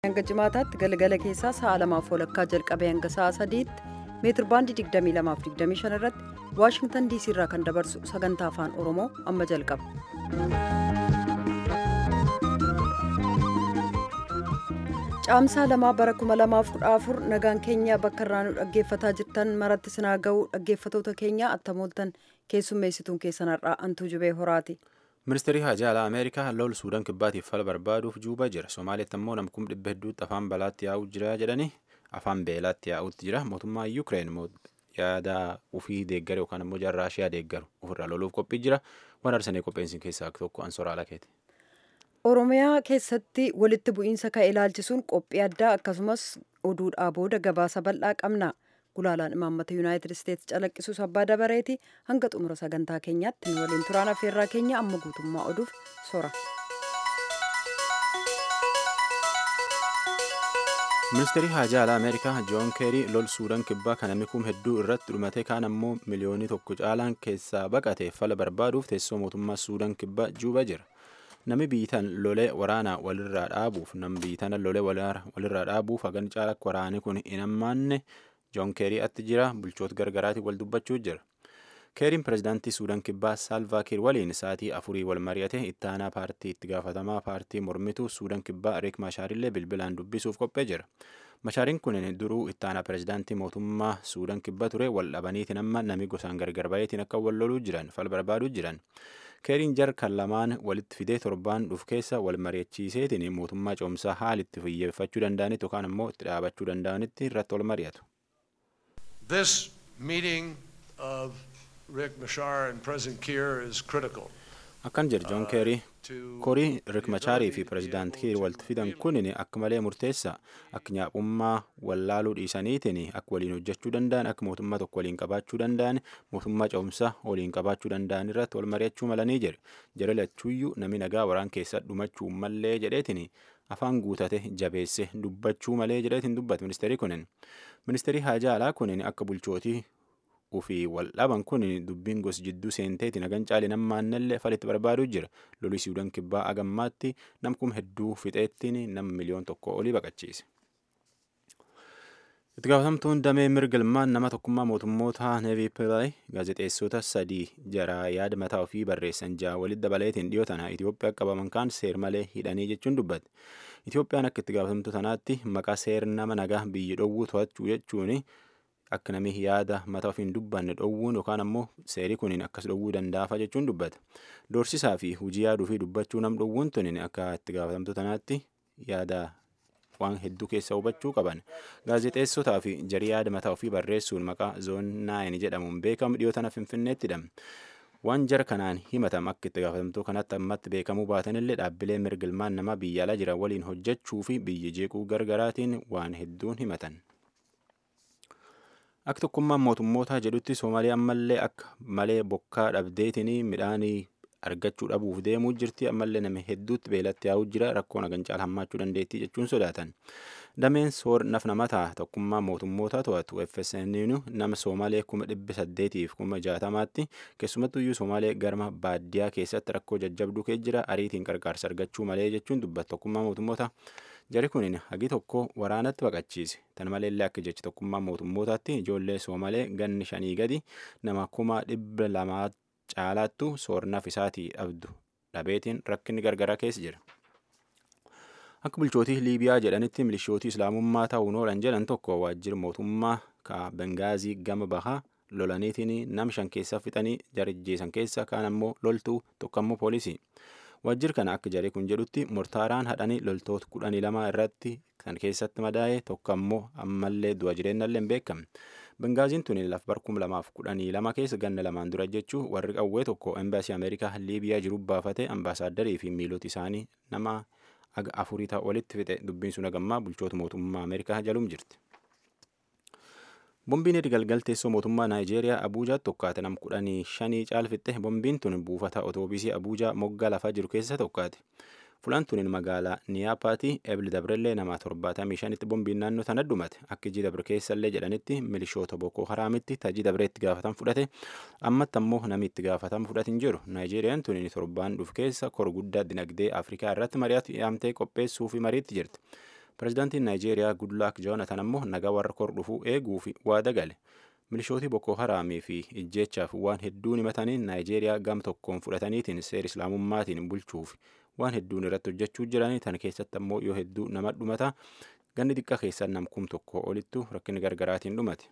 hanga jimaataatti galgala keessaa sa'a lamaaf walakkaa jalqabee hanga sa'a sadiitti meetir baandii 22 irratti waashingtan diisii irraa kan dabarsu sagantaa afaan oromoo amma jalqaba. caamsaa lamaa bara 2014 nagaan keenya bakka irraa nu dhaggeeffataa jirtan maratti sinaa ga'uu dhaggeeffatoota keenya attamooltan keessummeessituun keessan har'aa antuu jubee horaati. ministeerri hajaa alaa ameerikaa lola suudaan kibbaatiif fala barbaaduuf juubaa jira somaaliyaatti ammoo namkum dhibba hedduutti afaan balaatti yaa'uu jira jedhanii afaan beelaatti yaa'uutti jira mootummaa yuukireen yaada ufii deeggaru yookaan ammoo jaarraa ishee deeggaru ofirraa loluuf qophii jira waan arsanii qopheessin keessaa tokko ansoraa lakeeti. oromiyaa keessatti walitti bu'iinsa ka'e ilaalchisuun qophii addaa akkasumas oduudhaa booda gabaasa bal'aa qabna. gulaalaan imaammata yuunaayitid isteetsi calaqqisuus abbaa dabareeti hanga xumura sagantaa keenyaatti nu waliin turaan affeerraa keenya amma guutummaa oduuf sora. ministeerri hajaa alaa ameerikaa joon keerii lol suudaan kibbaa kan namni kum hedduu irratti dhumate kaan ammoo miliyoonii tokko caalaan keessaa baqate fala barbaaduuf teessoo mootummaa suudaan kibbaa juubaa jira. Nami biitan lolee waraanaa walirraa dhaabuuf nam biitana lolee walirraa dhaabuuf hagan caala waraani kun hin hammaanne joon keerii atti jira bulchoota gargaraatiin wal dubbachuu jira. keeriin pirezidaantii suudaan kibbaa saalvaa kiir waliin sa'aatii afurii wal mari'ate ittaanaa paartii itti gaafatamaa paartii mormituu suudaan kibbaa riik maashaarillee bilbilaan dubbisuuf qophee jira. Mashaariin kun duruu ittaanaa pirezidaantii mootummaa suudaan kibbaa ture wal dhabaniitiin amma nami gosaan gargar bayeetiin akka wal loluu jiran fal barbaaduu jiran. keeriin jar kan lamaan walitti fidee torbaan dhuf keessa wal mari'achiiseetiin mootummaa coomsaa haalitti fiyyeeffachuu danda'anitti yookaan ammoo itti dhaabachuu danda'anitti irratti wal mari'atu. This meeting of Riek Machar and President Kiir is critical. Akkan jedhe Joon Keerii korii Riek Machaarii fi Pireezidaant Kiir walitti fidan kunin akka malee murteessa akka nyaaqummaa wallaaluu dhiisaniitiin akka waliin hojjechuu danda'an akka mootummaa tokko waliin qabaachuu danda'an mootummaa ce'umsaa waliin qabaachuu danda'an irratti wal mari'achuu malanii jedhe jara lachuuyyuu nami nagaa waraan keessa dhumachuu mallee jedheetiin afaan guutate jabeesse dubbachuu malee jedheetiin dubbate ministeerri kunin ministeerri haajaa alaa kunin akka bulchootii ufii wal dhaban kun dubbiin gos jidduu seenteeti nagan caali nammaannallee falitti barbaaduu jira lolli suudaan kibbaa agammaatti namkum hedduu fixeettiin nam miliyoon tokko olii baqachiise. itti gaafatamtuun damee mirgalmaan nama tokkummaa mootummoota neevii pilaay gaazexeessota sadii jaraa yaada mataa ofii barreessan ja'a walitti dabaleetiin dhiyoo tana Itoophiyaa qabaman kaan seer malee hidhanii jechuun dubbate. Itoophiyaan akka itti gaafatamtu tanaatti maqaa seer nama nagaa biyyi dhowwuu to'achuu jechuun akka namni yaada mataa ofiin dubbanne dhowwuun yookaan ammoo seerii kuniin akkas dhowwuu danda'afa jechuun dubbata. Doorsisaa fi hujii yaaduu fi dubbachuu nam dhowwuun tuniin akka itti gaafatamtu tanaatti yaada waan hedduu keessa hubachuu qaban. Gaazexeessotaa fi jarii yaada mataa ofii barreessuun maqaa zoon naayin jedhamuun beekamu dhiyoo tana finfinneetti hidhame. Waan jara kanaan himatam akka itti gaafatamtuu kanatti ammatti beekamuu baatanillee dhaabbilee mirgalmaan nama biyya alaa jiran waliin hojjechuu fi biyya jeequu gargaraatiin waan hedduun himatan. Akka tokkummaan mootummootaa jedhutti Soomaaliyaan ammallee akka malee bokkaa dhabdeetiin midhaanii argachuu dhabuuf deemuu jirti ammallee nama hedduutti beelatti yaa'uu jira rakkoon hagan caala hammaachuu dandeettii jechuun sodaatan. Dameen soor naf namataa tokkummaa mootummootaa to'atu FSNU nama Soomalee kuma dhibba saddeetiif kuma jaatamaatti keessumattuyyuu Soomalee garma baadiyyaa keessatti rakkoo jajjabduu kee jira ariitiin qarqaarsa argachuu malee jechuun dubbata tokkummaa mootummootaa. Jari kun hagi tokko waraanatti baqachiise. Tan maleellee akka jechi tokkummaa mootummootaatti ijoollee Soomalee ganni shanii gadi nama kuma dhibba lamaa caalaattu soornaaf isaatii dhabdu dhabeetiin rakkinni gargaraa keessa jira. Akka bulchootii Liibiyaa jedhanitti milishootii Islaamummaa ta'uun oolan jedhan tokko waajjira mootummaa ka Bengaazii gama bahaa lolaniitiin nam shan keessa fixanii jarajjeessan keessa kaan ammoo loltuu tokko ammoo poolisii. Waajjir kana akka jaree kun jedhutti mortaaraan hadhanii loltoota kudhanii lama irratti kan keessatti madaa'e tokko ammoo ammallee du'a jireenyallee hin beekamne. Bengaaziin tuni laf barkum lamaaf kudhanii lama keessa ganna lamaan dura jechuu warri qawwee tokko embaasii Ameerikaa Liibiyaa jiru baafate ambaasaadarrii fi miilota isaanii nama aga afurii ta'a walitti fixe dubbiin sun hagammaa bulchoota mootummaa Ameerikaa jalum jirti. Bombiin galgal teessoo mootummaa Naayijeeriyaa Abuujaatti tokkaate nam kudhanii shanii caalfitte bombiin tun buufata otoobiisii Abuujaa moggaa lafaa jiru keessa tokkaate. Fulaan tuniin magaalaa Niyaapaati Ebli Dabrellee nama torbaatamii shanitti bombiin naannoo sana dhumate akka iji dabre keessallee jedhanitti milishoota Boko Haraamitti tajii dabree itti gaafatan fudhate ammatti ammoo namni itti gaafatan fudhatin jiru Naayijeeriyaan tuniin torbaan dhuf keessa kor guddaa dinagdee Afrikaa irratti mari'atu yaamtee qopheessuu fi mariitti jirti. Pireezidaantiin Naayijeeriyaa Gudlaak Joonatan ammoo nagaa warra kor dhufuu eeguu fi waada gale. Milishootii Boko Haraamii fi ijjeechaaf waan hedduun himatanii Naayijeeriyaa gam tokkoon fudhataniitiin seera islaamummaatiin bulchuuf waan hedduun irratti hojjechuu jiranii tan keessatti ammoo yoo hedduu nama dhumata ganni xiqqaa keessaa nam kum tokko olittu rakkinni gargaraatiin dhumate.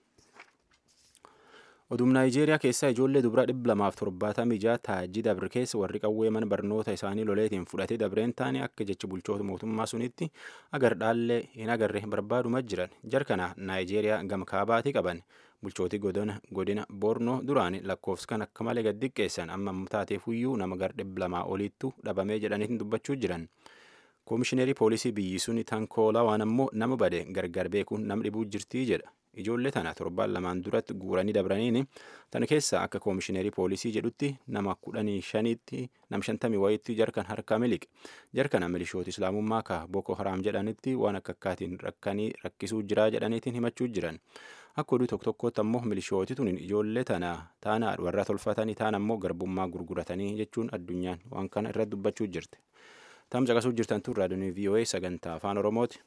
Oduun Naayijeeriyaa keessaa ijoollee dubaraa dhibba lamaaf torbaatamii ja'a taajii dabre keessa warri qawwee mana barnoota isaanii loleetiin fudhatee dabreen taane akka jecha bulchoota mootummaa sunitti agar dhaallee hin agarre barbaaduma jiran jarkana Naayijeeriyaa gama kaabaatii qaban bulchootii godina Bornoo duraan lakkoofsa kan akka malee gad xiqqeessan amma taateefuyyuu nama gar dhibba lamaa oliittu dhabamee jedhaniitiin dubbachuu jiran. Koomishineerii poolisii biyyi suni tankoola waan ammoo nama bade gargar beekuun nam dhibuu jirtii jedha. Ijoollee tana torbaan lamaan duratti guuranii dabraniini tana keessa akka koomishineerii poolisii jedhutti nama kudhanii shaniitti nam shantamii wayiitti jarkan harkaa miliqe. Jarkana milishoota islaamummaa ka Boko Haraam jedhanitti waan akka akkaatiin rakkanii rakkisuu jiraa jedhaniitiin himachuu jiran. Akka oduu tokko tokkotti ammoo milishooti tun ijoollee tana taana warra tolfatanii taan ammoo garbummaa gurguratanii jechuun addunyaan waan kana irratti dubbachuu jirti. Tam caqasuu jirtan tun raadiyoon VOA sagantaa afaan Oromooti.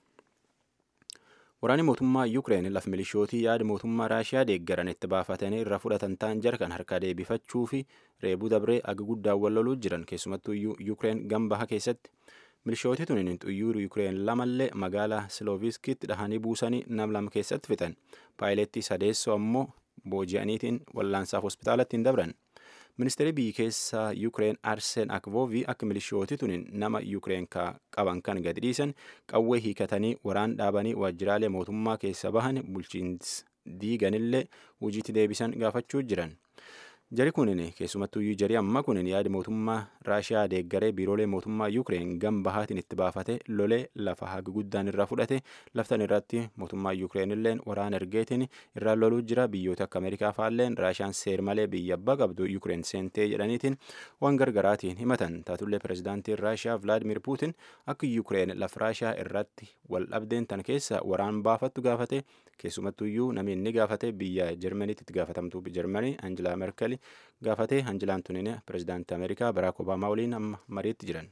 Waraanni mootummaa Yuukireen laf milishootii yaada mootummaa Raashiyaa deeggaran itti baafatanii irra fudhatan ta'an jarkan harkaa deebifachuu fi reebuu dabree aga guddaan wal loluu jiran keessumattuu Yuukireen gambaha keessatti. Milishootii tuniin xuyyuur Yuukireen lamallee magaalaa Silooviskitti dhahanii buusanii nam lama keessatti fixan. Paayilettii sadeessoo ammoo booji'aniitiin wallaansaaf hospitaalatti hin dabran. Ministeerri biyyi keessaa Yuukireen Arsen Akvoovi akka milishooti tuniin nama Yuukireen qaban kan gadi dhiisan qawwee hiikatanii waraan dhaabanii waajjiraalee mootummaa keessa bahan bulchiinsi diiganillee hojiitti deebisan gaafachuu jiran. Jari kunin keessumattuyyuu jari amma kunin yaada mootummaa Raashiyaa deeggaree biiroolee mootummaa Yuukireen gam bahaatiin itti baafate lolee lafa haga guddaan irraa fudhate laftan irratti mootummaa Yuukireen illeen waraana ergeetiin irraa loluu jira biyyoota akka Ameerikaa faalleen Raashiyaan seer malee biyya abbaa qabdu Yuukireen seentee jedhaniitiin waan gargaraatiin himatan taatullee pireezidaantiin Raashiyaa Vilaadimir Puutin akka Yuukireen lafa Raashiyaa irratti wal dhabdeen tan keessa waraan baafattu gaafate keessumattuyyuu namni inni gaafate biyya Jarmaniitti itti gaafatamtuu Jarmanii Anjilaa Merkel gaafatee Anjilaan tunin pireezidaantii Ameerikaa Baraak Obaamaa waliin amma mariitti jiran.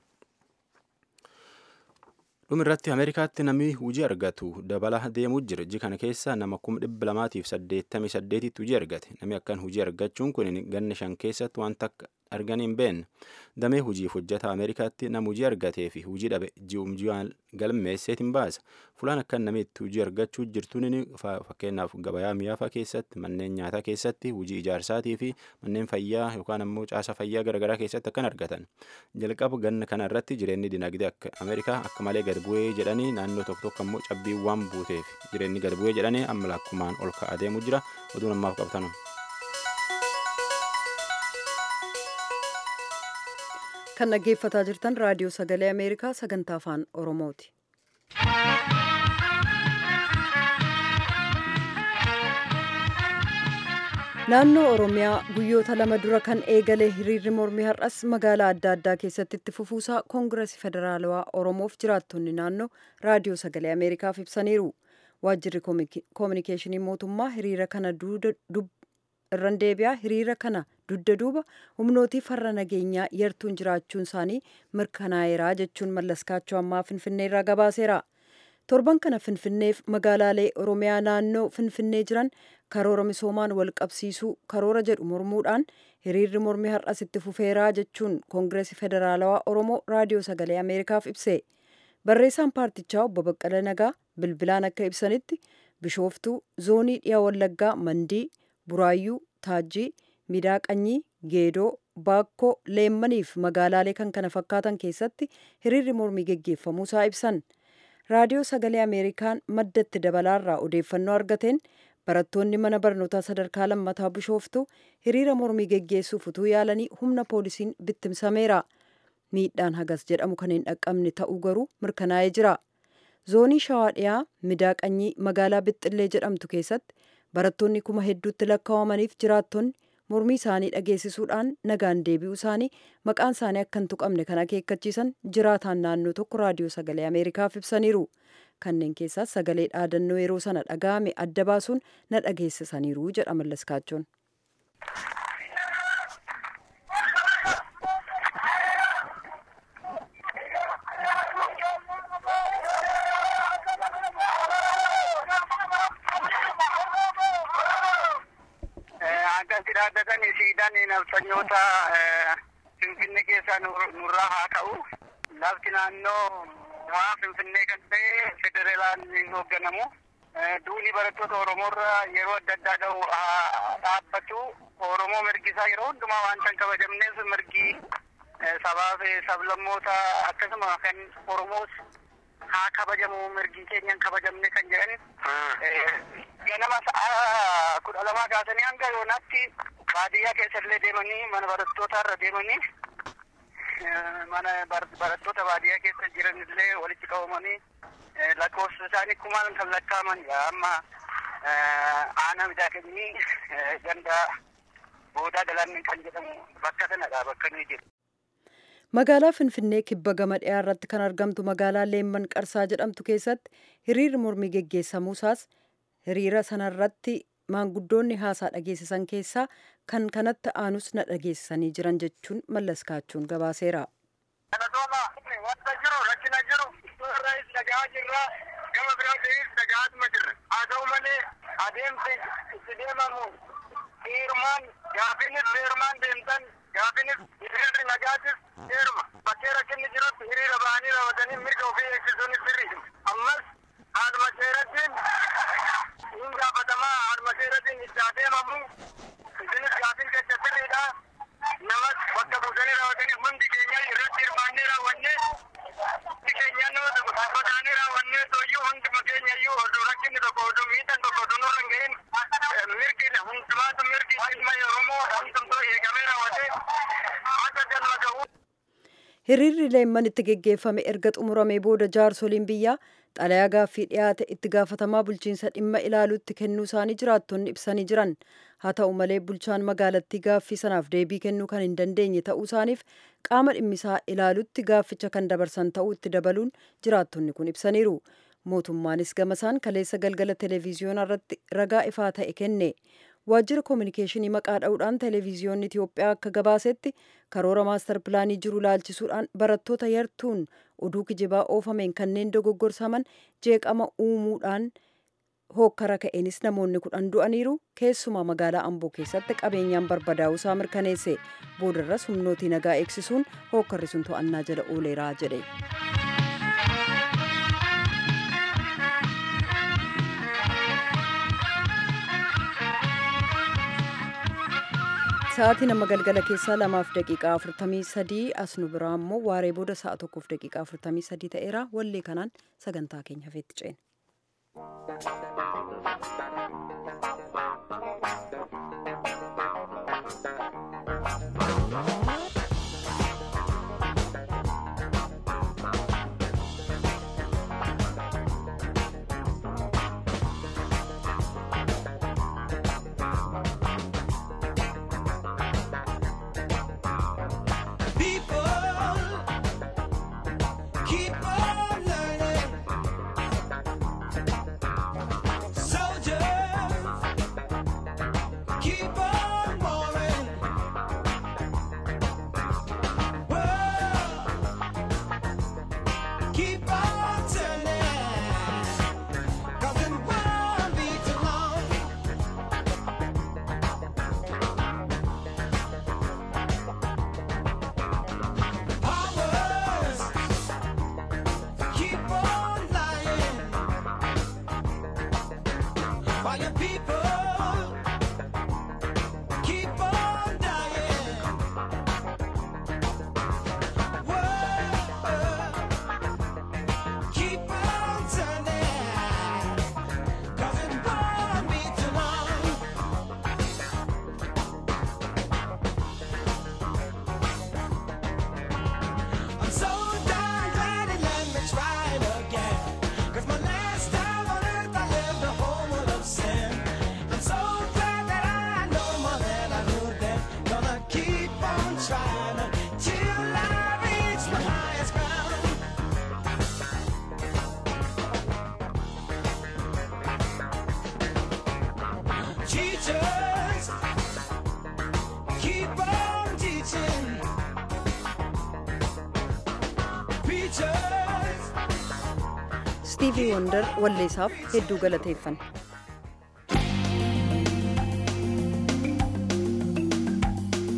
dhuma irratti ameerikaatti namni hujii argatu dabala deemuu jira iji kana keessa nama kuma dhibba lamaatiif saddeettamii saddeetitti hujii argate namni akkan hujii argachuun kun ganna shan keessatti wanta akka arganii hin beekne damee hujiif hojjeta ameerikaatti nama hujii argatee fi hujii dhabe ji'um ji'aan galmeesseet hin baasa fulaan akkan namitti hujii argachuu jirtuun fakkeenyaaf gabayaa mi'aafa keessatti manneen nyaataa keessatti hujii ijaarsaatii fi manneen fayyaa yookaan ammoo caasa fayyaa garaagaraa keessatti akkan argatan jalqaba ganna kana irratti jireenyi dinagdee akka ameerikaa akka malee gad bu'ee jedhanii naannoo tokko tokko ammoo cabbii waan buuteef jireenyi gad bu'ee jedhanii amma lakkumaan ol ka'aa deemuu jira oduun ammaaf qabatan. kan dhaggeeffataa jirtan raadiyoo sagalee ameerikaa sagantaa afaan oromooti. naannoo oromiyaa guyyoota lama dura kan eegale hiriirri mormii har'as magaalaa adda addaa keessatti itti fufuusaa koongiresii federaalawaa oromoof jiraattonni naannoo raadiyoo sagalee ameerikaaf ibsaniiru waajjirri koominikeeshinii mootummaa hiriira kana irran deebi'aa hiriira kana dugda duuba humnootii farra nageenyaa yartuun jiraachuun isaanii mirkanaa'eeraa jechuun mallaskaachoo ammaa finfinneerraa gabaaseera. torban kana finfinneef magaalaalee oromiyaa naannoo finfinnee jiran karoora misoomaan wal qabsiisuu karoora jedhu mormuudhaan hiriirri mormii har'as itti fufeeraa jechuun koongireesii federaalawaa oromoo raadiyoo sagalee ameerikaaf ibse barreessaan paartichaa obbo Baqqala Nagaa bilbilaan akka ibsanitti bishooftuu zoonii dhiyaa wallaggaa mandii buraayyuu taajjii midaaqanyii geedoo baakkoo leemmaniif magaalaalee kan kana fakkaatan keessatti hiriirri mormii geggeeffamuusaa ibsan. raadiyoo sagalee ameerikaan maddatti dabalaarraa odeeffannoo argateen barattoonni mana barnootaa sadarkaa lammataa bishooftu hiriira mormii geggeessuuf utuu yaalanii humna poolisiin bittimsameera miidhaan hagas jedhamu kan hin dhaqqabne ta'uu garuu mirkanaa'ee jira zoonii shawaa dhiyaa midaaqanyii magaalaa bixxillee jedhamtu keessatti barattoonni kuma hedduutti lakkaawamaniif jiraattonni mormii isaanii dhageessisuudhaan nagaan deebi'uu isaanii maqaan isaanii akka hin tuqamne kan akeekkachiisan jiraataan naannoo tokko raadiyoo sagalee ameerikaaf ibsaniiru kanneen keessaas sagalee dhaadannoo yeroo sana dhaga'ame adda baasuun na dhageessisaniiru jedha mallaskaachoon. Mootummaan naftanyoota Finfinnee keessaa nurraa haa ka'u. Lafti naannoo waa Finfinnee kan ta'e federaalaan hin hoogganamu. Duuni barattoota Oromoorra yeroo adda addaa ga'u dhaabbatu. Oromoo mirgisaa yeroo hundumaa waan kan kabajamneef mirgi sabaa fi sablammoota akkasuma kan Oromoos haa kabajamu mirgi keenyan kabajamne kan jedhan ganama sa'a kudha lamaa kaasanii hanga yoonaatti baadiyyaa keessallee deemanii mana barattootaa irra deemanii mana barattoota baadiyyaa keessa jiranillee walitti qabamanii lakkoofsa isaanii kumaan kan lakkaaman amma aanaa miidhaganii ganda boodaa galanni kan jedhamu bakka sanadha bakka nuyi jiru. Magaalaa Finfinnee kibba gama dhiyaa irratti kan argamtu magaalaa Leemman Qarsaa jedhamtu keessatti hiriirri mormii geggeessamuusaas hiriira sanarratti maanguddoonni haasaa dhageessisan keessaa kan kanatti aanus na dhageessisanii jiran jechuun mallas kaachuun gabaaseera. Kanatooma wanta jiru rakkina jiru irraas dhagaa jirra gama biraatis dhagaatuma jirra haa ta'u malee adeemsi itti deemamu heerumaan gaafinis heerumaan deemtan gaafinis hiriirri nagaatis heeruma bakkee rakkinni jirutti hiriira ba'anii raawwatanii mirga ofii eegsisuun sirrii ammas haaduma seerattiin hin gaafatamaa haaduma seerattiin itti adeemamu isinis gaafin keessa sirriidha namas bakka buusanii raawwatanii hundi keenya irratti hirmaannee raawwannee hundi keenya nama tokko dhaabataanii raawwannee tooyyuu hunduma keenya iyyuu oduu rakkinni tokko oduu miidhaan tokko oduu nurra hin gahin mirgi hundumaatu mirgi ilma oromoo hundumtuu eegamee raawwatee akka galma ga'u. Hiriirri leemman itti geggeeffame erga xumuramee booda jaarsoliin biyyaa xalayaa gaaffii dhiyaate itti gaafatamaa bulchiinsa dhimma ilaaluutti kennuu isaanii jiraattonni ibsanii jiran haa ta'u malee bulchaan magaalattii gaaffii sanaaf deebii kennuu kan hin dandeenye ta'uu isaaniif qaama dhimmisaa ilaaluutti gaafficha kan dabarsan ta'uu itti dabaluun jiraattonni kun ibsaniiru mootummaanis gamasaan kaleessa galgala televiziyoonaa irratti ragaa ifaa ta'e kenne waajjira koominikeeshinii maqaa dha'uudhaan televiziyoonni Itiyoophiyaa akka gabaasetti karoora maastar pilaanii jiru laalchisuudhaan barattoota yartuun oduu kijibaa oofameen kanneen dogoggorsaman jeeqama uumuudhaan hookkara ka'eenis namoonni kudhan du'aniiru keessumaa magaalaa amboo keessatti qabeenyaan barbadaa'uusaa mirkaneesse boodarras humnootii nagaa eegsisuun hookkarri sun to'annaa jala ooleeraa jedhe. Sa'aatii nama galgala keessaa lamaaf daqiiqaa afurtamii sadii as nu biraa immoo waaree booda sa'a tokkoof daqiiqaa afurtamii sadii ta'eera wallee kanaan sagantaa keenya hafeetti ceena. Istiivii Wondar walleessaaf hedduu galateeffanna.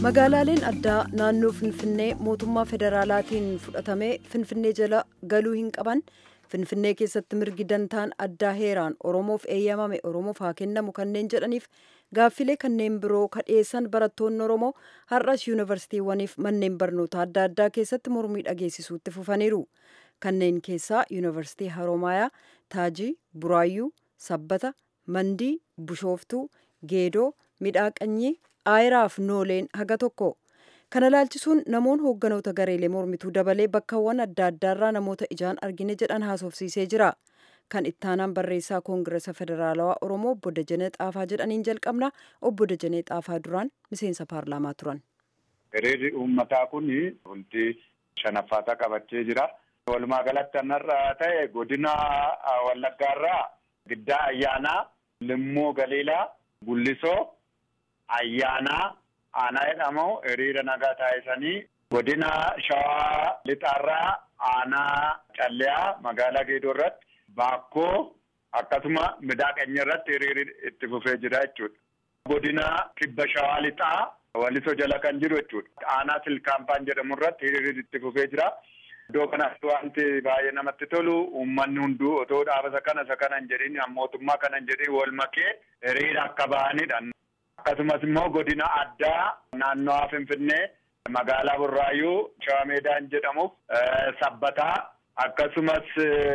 magaalaaleen addaa naannoo finfinnee mootummaa federaalaatiin fudhatamee finfinnee jala galuu hin qaban finfinnee keessatti mirgi dantaan addaa heeraan oromoof eeyyamame oromoof haa kennamu kanneen jedhaniif gaaffilee kanneen biroo kadheessan barattoonni oromoo har'as yuunivarsiitiiwwaniif manneen barnoota adda addaa keessatti mormii dhageessisuutti fufaniiru kanneen keessaa yuunivarsiitii haroomayaa taajii buraayyuu sabbata mandii bushooftuu geedoo midhaaqanyii aayiraaf nooleen haga tokko kana laalchisuun namoon hoogganoota gareelee mormituu dabalee bakkawwan adda addaarraa namoota ijaan argine jedhan haasofsiisee jira kan ittaanaan barreessaa koongiresa federaalawaa oromoo obbo Dajanee Xaafaa jedhaniin jalqabna obbo Dajanee Xaafaa duraan miseensa paarlaamaa turan. Hiriirri uummataa kun bultii shanaffaataa qabachee jira. Walumaa galatti kanarraa ta'e godina Wallaggaarraa giddaa ayyaanaa Limmoo Galiilaa Gullisoo ayyaanaa aanaa jedhamu hiriira nagaa taasisanii godina shawaa lixaarraa aanaa calleyaa magaalaa geedoo irratti baakkoo akkasuma midaaqanya irratti hiriirri itti fufee jira jechuudha. Godina kibba shawaa lixaa walisoo jala kan jiru jechuudha. Aanaa silkaampaan jedhamu irratti hiriirri itti fufee jira. Iddoo kanatti wanti baay'ee namatti tolu uummanni hunduu otoo dhaabasa kana isa kana hin jedhin mootummaa kana hin jedhin wal makee hiriira akka bahanidha. Akkasumas immoo godina addaa naannawaa Finfinnee magaalaa Burraayyuu Shawaa Meedaan jedhamuuf sabbataa akkasumas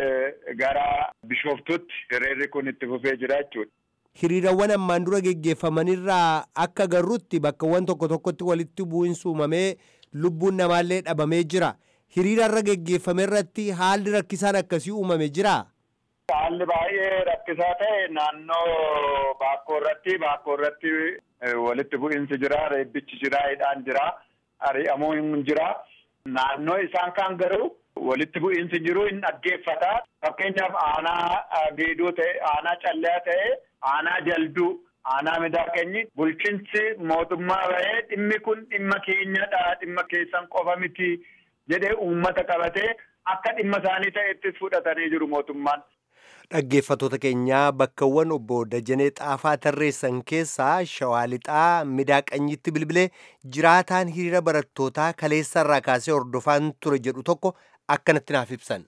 gara Bishooftutti hiriirri kun itti fufee jira jechuudha. Hiriirawwan ammaan dura geggeeffamanirraa akka garrutti bakkawwan tokko tokkotti walitti bu'iinsi uumamee lubbuun namaallee dhabamee jira. Hiriira irra geggeeffame irratti haalli rakkisaan akkasii uumame jiraa? Haalli baay'ee rakkisaa ta'e naannoo baakkoo irratti baakkoo irratti walitti bu'iinsi jira, reebbichi jira, hidhaan jira, ari'amuun jira. Naannoo isaan kaan garuu walitti bu'iinsi jiru hin dhaggeeffata. Fakkeenyaaf aanaa geedoo ta'e, aanaa calleyaa ta'e, aanaa jalduu, aanaa midaaqenyi bulchiinsi mootummaa bahee dhimmi kun dhimma keenyadha, dhimma keessan qofa miti jedhee uummata qabatee akka dhimma isaanii ta'ettis fudhatanii jiru mootummaan. Dhaggeeffattoota keenyaa bakkawwan obbo Dajanee Xaafaa tarreessan keessaa Shawaa Lixaa Midaaqanyitti bilbilee jiraataan hiriira barattootaa kaleessa irraa kaasee hordofaan ture jedhu tokko akkanatti naaf ibsan.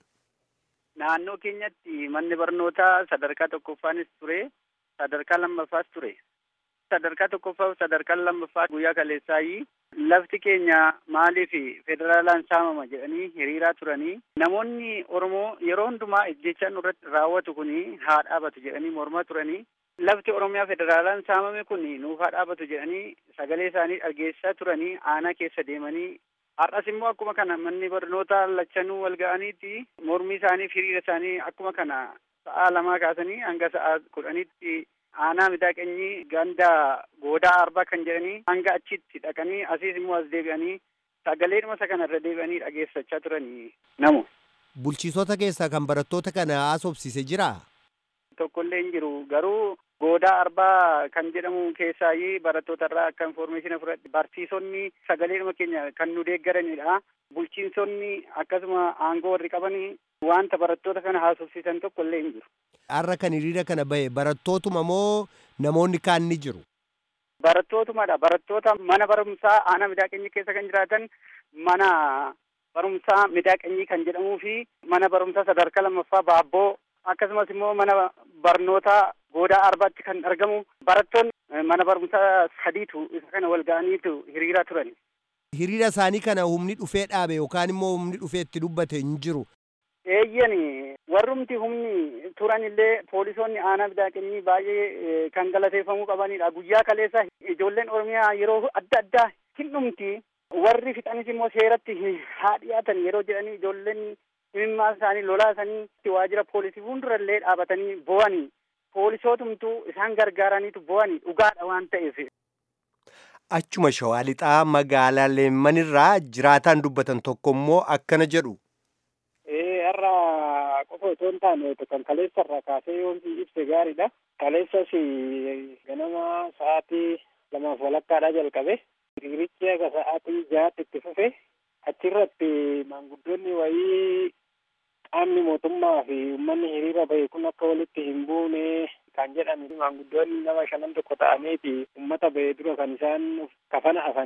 Naannoo keenyatti manni barnootaa sadarkaa tokkoffaanis ture sadarkaa lammaffaas ture. Sadarkaa tokkoffaa fi sadarkaa lammaffaa guyyaa kaleessaayi lafti keenya maaliif federaalaan saamama jedhanii hiriiraa turanii namoonni Oromoo yeroo hundumaa ejjechaan irratti raawwatu kun haa dhaabatu jedhanii mormaa turanii lafti Oromiyaa federaalaan saamame kun nuuf haa dhaabatu jedhanii sagalee isaanii dhageessaa turanii aanaa keessa deemanii har'as immoo akkuma kana manni barnootaa lachanuu wal ga'aniiti mormii isaanii hiriira isaanii akkuma kana sa'aa lamaa kaasanii hanga sa'aa kudhaniitti aanaa midaaqanyii ganda goodaa arbaa kan jedhanii hanga achitti dhaqanii asiis immoo as deebi'anii sagaleedhuma isa kanarra deebi'anii dhageessachaa turanii namu. Bulchiisota keessaa kan barattoota kana haasofsiise jiraa? Tokkollee hin jiru garuu goodaa arbaa kan jedhamu keessaayi barattoota irraa akka informeeshina fudhadhe barsiisonni sagaleedhuma keenya kan nu deeggaranidha. Bulchiinsonni akkasuma aangoo warri qabanii wanta barattoota kana haasofsiisan tokkollee hin jiru. Har'a kan hiriira kana bahe barattootuma moo namoonni kaan ni jiru? Barattootumadha. Barattoota mana barumsaa aanaa midaaqanyii keessa kan jiraatan mana barumsaa midaaqanyii kan jedhamuu fi mana barumsaa sadarkaa lammaffaa baabboo akkasumas immoo mana barnootaa goodaa arbaatti kan argamu barattoonni mana barumsaa sadiitu isa kana wal ga'aniitu hiriiraa turan. Hiriira isaanii kana humni dhufee dhaabe yookaan immoo humni dhufee itti dubbate hin jiru. Eeyyani warrumti humni turan illee poolisoonni aanaa midaaqanyii baay'ee kan galateeffamuu qabanidha. Guyyaa kaleessa ijoolleen Oromiyaa yeroo adda addaa hin dhumti. Warri fixanis immoo seeratti haa dhiyaatan yeroo jedhanii ijoolleen himimmaa isaanii lolaa isaanii waajjira poolisii fuuldurallee dhaabatanii bo'anii poolisootumtu isaan gargaaraniitu bo'anii dhugaadha waan ta'eef. Achuma shawaa lixaa magaalaa leemmanirraa jiraataan dubbatan tokko immoo akkana jedhu. har'a qofa otoo hin taane kan kaleessa irraa kaasee yoo ibse gaariidha. Kaleessas ganama sa'aatii lamaaf walakkaadhaa jalqabe. Hiriirichi akka sa'aatii jahaatti itti fufe. Achirratti maanguddoonni wayii qaamni mootummaa fi uummanni hiriira bahe kun akka walitti hin buune kan jedhan maanguddoonni nama shanan tokko ta'aniiti uummata bahe dura kan isaan kafana afanii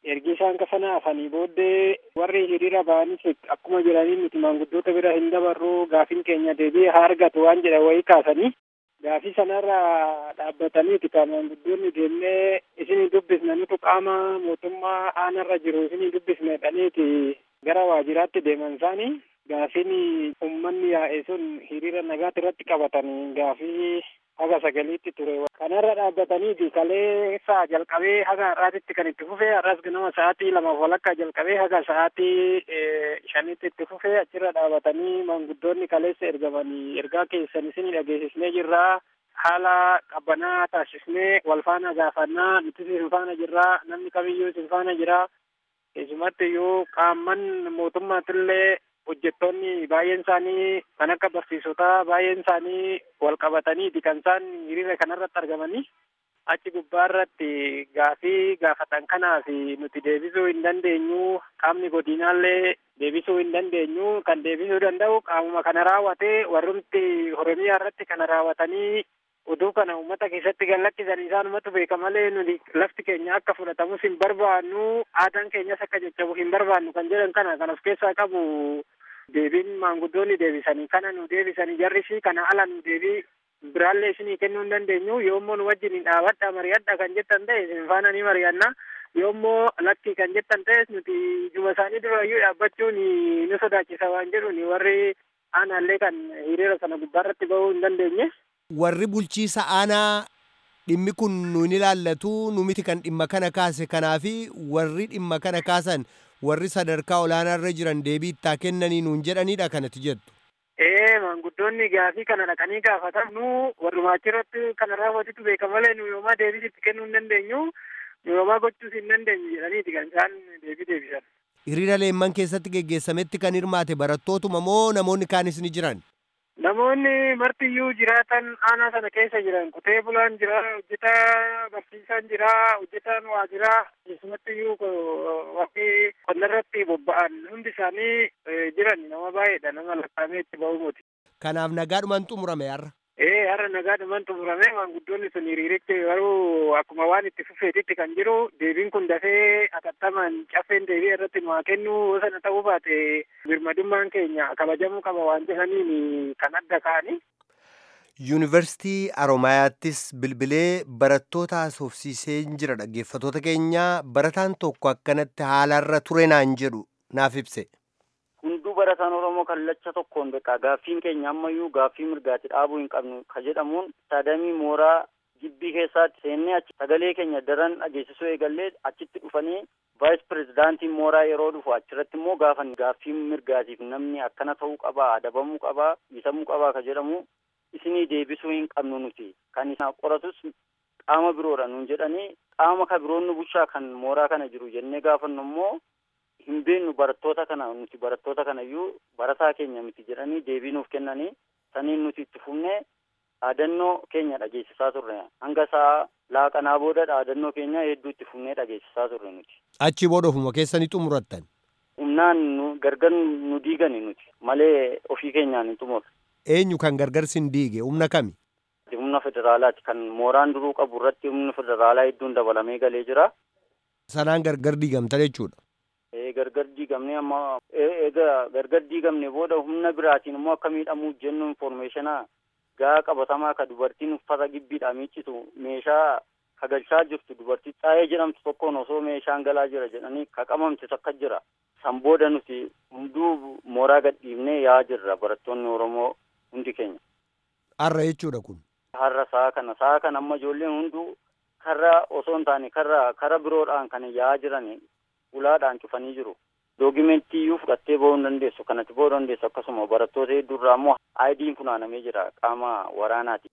ergi isaan kasana hafanii booddee warri hiriira ba'anis akkuma jiranii nuti maanguddoota bira hin dabarru gaafiin keenya deebi'ee haa argatu waan jedhan wayii kaasanii gaafii sanarra dhaabbataniiti ka maanguddoonni deemnee isinii dubbisna nutu qaama mootummaa aanarra jiru isinii dubbisna jedhaniiti gara waajjiraatti deeman isaanii gaafiin uummanni yaa'e sun hiriira nagaatti irratti qabatanii gaafii haga sagaliitti ture kanarra dhaabbataniiti kalee saa jalqabee haga har'aatitti kan itti fufee har'as ganama sa'aatii lamaaf walakkaa jalqabee haga sa'aatii shanitti itti fufee achirra dhaabatanii maanguddoonni kaleessa ergamanii ergaa keessan isinii dhageessisnee jirraa haala qabbanaa taasisnee wal faana gaafannaa nuti isin faana jirraa namni kamiyyuu isin faana jira keessumatti iyyuu qaamman mootummaatillee hojjettoonni baay'een isaanii kan akka barsiisotaa baay'een isaanii wal qabataniiti kan isaan hiriira kanarratti argamanii achi gubbaa irratti gaafii gaafatan kanaaf nuti deebisuu hin dandeenyu qaamni godinaallee deebisuu hin dandeenyu kan deebisuu danda'u qaamuma kana raawwatee warrumti oromiyaa irratti kana raawwatanii oduu kana uummata keessatti gallakkisan isaanumatu beeka malee nuti lafti keenya akka fudhatamus hin barbaannu aadaan keenyas akka jajjabu hin barbaannu kan jedhan kana kan of keessaa qabu deebiin maanguddoonni deebisanii kana nu deebisanii jarrisi kana ala nu deebii biraallee isinii kennuu hin dandeenyu yoommoo nu wajjin hin dhaabadha mari'adha kan jettan ta'e isin faana ni mari'anna yoommoo lakki kan jettan ta'es nuti juma isaanii durayyuu dhaabbachuun nu sodaachisa waan jedhuun warri aanaallee kan hiriira sana gubbaarratti bahuu hin dandeenye. warri bulchiisa aanaa dhimmi kun nuun ilaallatu nu miti kan dhimma kana kaase kanaafi warri dhimma kana kaasan warri sadarkaa olaanaarra jiran deebii ittaa kennanii nuun jedhanidha kanatti jettu. Ee maanguddoonni gaafii kana dhaqanii gaafatan nu warrumaa achirratti kana raawwatitu beeka malee nu yoomaa deebis itti kennuu hin dandeenyu nu yoomaa gochuus hin dandeenyu jedhaniiti kan isaan deebii deebisan. Hiriira leemman keessatti geggeessametti kan hirmaate barattootuma moo namoonni kaanis ni jiran? Namoonni martiyyuu jiraatan aanaa sana keessa jiran qotee bulaan jira, hojjetaa barsiisaan jira, hojjetaan waajiraa keessumattiyyuu wakti qonnarratti bobba'an hundi isaanii jiran nama baay'eedha nama lakkaa'amee itti ba'u muti. Kanaaf nagaadhumaan xumurame har'a. Ee har'a nagaadhumaan xumurame maanguddoonni sun hiriirichi garuu akkuma waan itti fufeetitti kan jiru deebiin kun dafee atattamaan caffeen deebii irratti nu haa kennu sana ta'uu baate birmadummaan keenya kabajamuu qaba waan jedhaniin kan adda ka'anii. Yuunivarsiitii Aroomayaattis bilbilee barattoota haasofsiisee jira dhaggeeffatoota keenya barataan tokko akkanatti haalarra ture naan jedhu naaf ibse. hunduu barataan oromoo kallacha tokkoon beekaa gaaffiin keenya ammayyuu gaaffii mirgaatti dhaabuu hin qabnu ka jedhamuun saadamii mooraa gibbii keessaatti seennee achi sagalee keenya daran dhageessisuu eegallee achitti dhufanii vaayis pirezidaantiin mooraa yeroo dhufu achirratti immoo gaafan gaaffii mirgaatiif namni akkana ta'uu qabaa adabamuu qabaa dhiisamuu qabaa ka jedhamu isinii deebisuu hin qabnu nuti kan isaan qoratus qaama biroodha nuun jedhanii qaama ka biroon nu bulchaa kan mooraa kana jiru jennee gaafannu immoo hin beeknu barattoota kana nuti barattoota kana iyyuu barataa keenya miti jedhanii deebii nuuf kennanii saniin nuti itti fufnee dhaadannoo keenya dhageessisaa turre hanga sa'a laaqanaa booda dhaadannoo keenya hedduu itti fufnee dhageessisaa turre nuti. Achi booda ofuma keessanii xumurattan. Humnaan nu gargar nu diigani nuti malee ofii keenyaan hin xumurre. Eenyu kan gargar sin diige humna kami? Humna federaalaati kan mooraan duruu qabu irratti humni federaalaa hedduun dabalamee galee jira. Sanaan gargar diigamta jechuudha. gargar diigamne amma egaa gargar diigamne booda humna biraatiin immoo akka miidhamuuf jennu informeeshinaa gaa qabatamaa ka dubartiin uffata gibbiidha miiccitu meeshaa kagalchaa jirtu dubartii xaayee jedhamtu tokkoon osoo meeshaan galaa jira jedhanii ka qabamte takka jira san booda nuti hunduu mooraa gadhiifnee yaa jirra barattoonni oromoo hundi keenya. Har'a jechuudha kun. Har'a sa'a kana sa'a kana amma ijoolleen hunduu karra osoo hin taane karra kara biroodhaan kan yaa jiran ulaadhaan cufanii jiru. Doogimentii iyyuu fudhattee bahuu hin dandeessu kanatti bahuu dandeessu akkasuma barattoota hedduurraa immoo aayidiin funaanamee jira qaama waraanaati.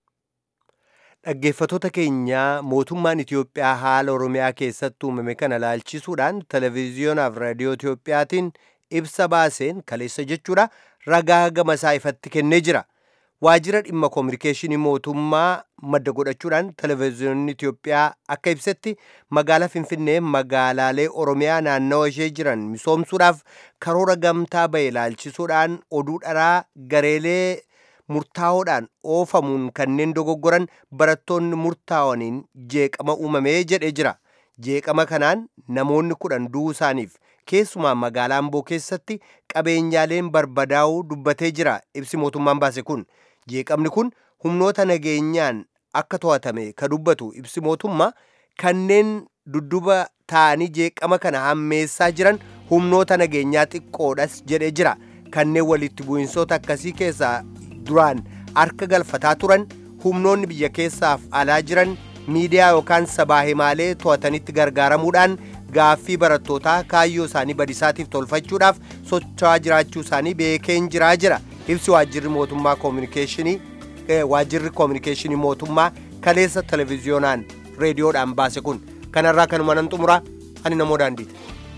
Dhaggeeffatoota keenya mootummaan Itoophiyaa haala Oromiyaa keessatti uumame kana laalchisuudhaan televezyiyoonaa fi raadiyoo Itoophiyaatiin ibsa baaseen kaleessa jechuudha ragaa gama isaa ifatti kennee jira. Waajjira dhimma koominikeeshinii mootummaa madda godhachuudhaan televezyiyoonni Itoophiyaa akka ibsetti magaalaa Finfinnee magaalaalee Oromiyaa naannawa ishee jiran misoomsuudhaaf karoora gamtaa ba'e laalchisuudhaan oduu dharaa gareelee murtaa'oodhaan oofamuun kanneen dogoggoran barattoonni murtaa'aniin jeeqama uumamee jedhee jira. jeeqama kanaan namoonni kudhan du'uu isaaniif keessumaa magaalaa amboo keessatti qabeenyaaleen barbadaa'uu dubbatee jira ibsi mootummaan baase kun jeeqamni kun humnoota nageenyaan akka to'atame ka dubbatu ibsi mootummaa kanneen dudduba ta'anii jeeqama kana hammeessaa jiran humnoota nageenyaa xiqqoodhas jedhee jira kanneen walitti bu'insoota akkasii keessaa duraan harka galfataa turan humnoonni biyya keessaaf alaa jiran miidiyaa yookaan sabaa himaalee to'atanitti gargaaramuudhaan gaaffii barattootaa kaayyoo isaanii badisaatiif tolfachuudhaaf socho'aa jiraachuu isaanii beekeen jiraa jira ibsi waajjirri mootummaa koominikeeshinii waajjirri koominikeeshinii mootummaa kaleessa televiziyoonaan reediyoodhaan baase kun kanarraa kanuma nan xumura ani namoo daandiiti.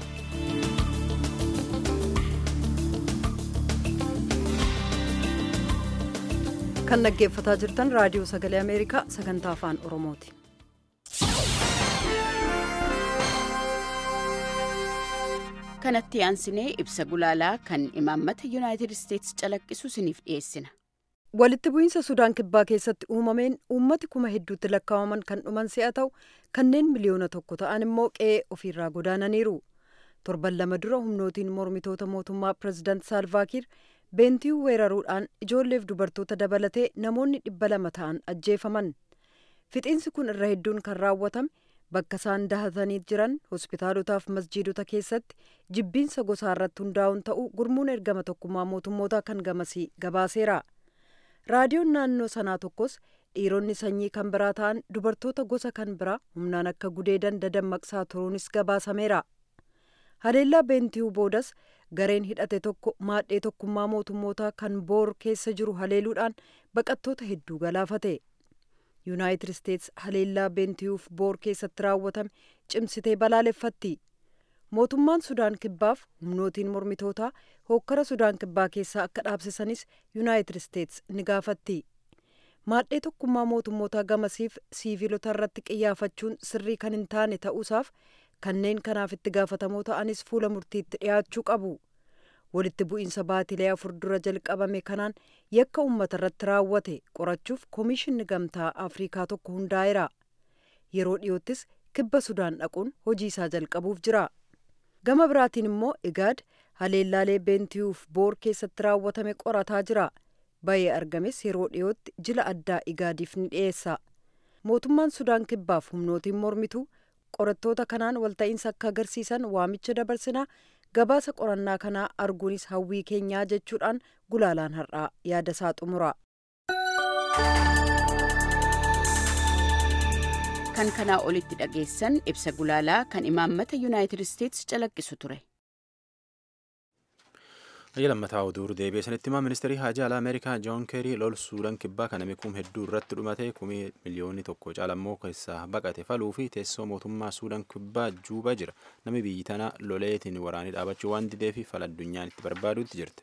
kan dhaggeeffataa jirtan raadiyoo sagalee ameerikaa sagantaa afaan oromooti. kanatti aansinee ibsa gulaalaa kan imaammata yuunaayitid isteetsi calaqqisu isiniif dhiyeessina. walitti bu'iinsa sudaan kibbaa keessatti uumameen uummati kuma hedduutti lakkaa'aman kan dhuman si'a ta'u kanneen miliyoona tokko ta'an immoo qe'ee ofiirraa godaananiiru torban lama dura humnootiin mormitoota mootummaa pirezidaant saalvaakiir beentiyuu weeraruudhaan ijoolleef dubartoota dabalatee namoonni dhibba lama ta'an ajjeefaman fixiinsi kun irra hedduun kan raawwatame bakka isaan dahatanii jiran hospitaalotaaf masjiidota keessatti jibbiinsa gosaa irratti hundaa'uun ta'uu gurmuun ergama tokkummaa mootummoota kan gamasii gabaaseera raadiyoon naannoo sanaa tokkos dhiironni sanyii kan biraa ta'an dubartoota gosa kan biraa humnaan akka gudeedan dadammaqsaa turuunis gabaasameera haleellaa beentiyuu boodas gareen hidhate tokko maadhee tokkummaa mootummootaa kan boor keessa jiru haleeluudhaan baqattoota hedduu galaafate yuunaayitid isteets haleellaa beentiyuuf boor keessatti raawwatame cimsitee balaaleffatti mootummaan sudaan kibbaaf humnootiin mormitootaa hookkara sudaan kibbaa keessaa akka dhaabsisanis yuunaayitid isteets ni gaafatti maadhee tokkummaa mootummootaa gamasiif siiviilota irratti qiyyaafachuun sirrii kan hin taane ta'uusaaf kanneen kanaaf itti gaafatamoo ta'anis fuula murtiitti dhiyaachuu qabu walitti bu'iinsa baatilee afur dura jalqabame kanaan yakka uummata irratti raawwate qorachuuf koomishinni gamtaa afriikaa tokko hundaa'eera yeroo dhiyoottis kibba sudaan dhaquun hojii isaa jalqabuuf jira gama biraatiin immoo igaad haleellaalee beentiyuuf boor keessatti raawwatame qorataa jira bayee argames yeroo dhiyootti jila addaa igaadiif ni dhiyeessa mootummaan sudaan kibbaaf humnootiin mormitu qorattoota kanaan walta'iinsa akka agarsiisan waamicha dabarsinaa gabaasa qorannaa kanaa arguunis hawwii keenyaa jechuudhaan gulaalaan har'aa yaada isaa xumura. kan kanaa olitti dhageessan ibsa gulaalaa kan imaammata yuunaayitid isteetsi calaqqisu ture. Ayya lammataa oduu deebi'ee sanitti himaa ministeerii haajaa alaa Ameerikaa Joon Keerii lol suudaan kibbaa kana mikum hedduu irratti dhumate kumii miliyoonni tokko caalammoo keessaa baqate faluu fi teessoo mootummaa suudaan kibbaa juubaa jira. Namni biyyi tana loleetiin waraanii dhaabachuu waan didee fi fala addunyaan itti barbaaduutti jirti.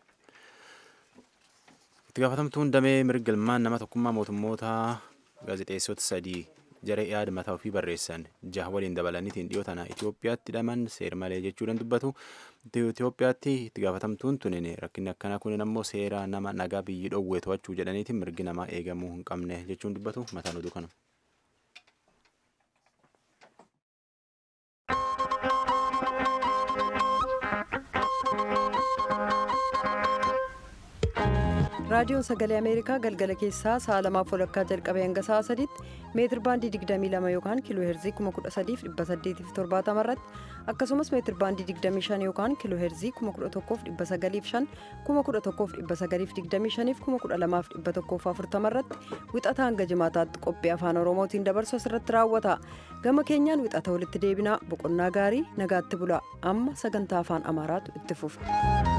Itti gaafatamtuun damee mirgalmaan nama tokkummaa mootummoota gaazexeessota sadii jara yaada mataa ofii barreessan jaha waliin dabalaniitiin dhiyoo tana Itoophiyaatti hidhaman seer malee jechuudhaan dubbatu. Itoophiyaatti itti gaafatamtuun tunin rakkinni akkanaa kunin ammoo seera nama nagaa biyyi dhoowwee to'achuu jedhaniitiin mirgi namaa eegamuu hin qabne jechuun dubbatu mataan oduu kana. raadiyoon sagalee ameerikaa galgala keessaa sa'a lamaaf walakkaa jalqabee hanga sa'a sadiitti meetir baandii 22 yookaan kiiloo heerzii 13870 irratti akkasumas meetir baandii 25 yookaan kiiloo heerzii 1195 1195 12140 irratti wixata hanga jimaataatti qophii afaan oromootiin dabarsu asirratti raawwata gama keenyaan wixata walitti deebinaa boqonnaa gaarii nagaatti bula amma sagantaa afaan amaaraatu itti fufa.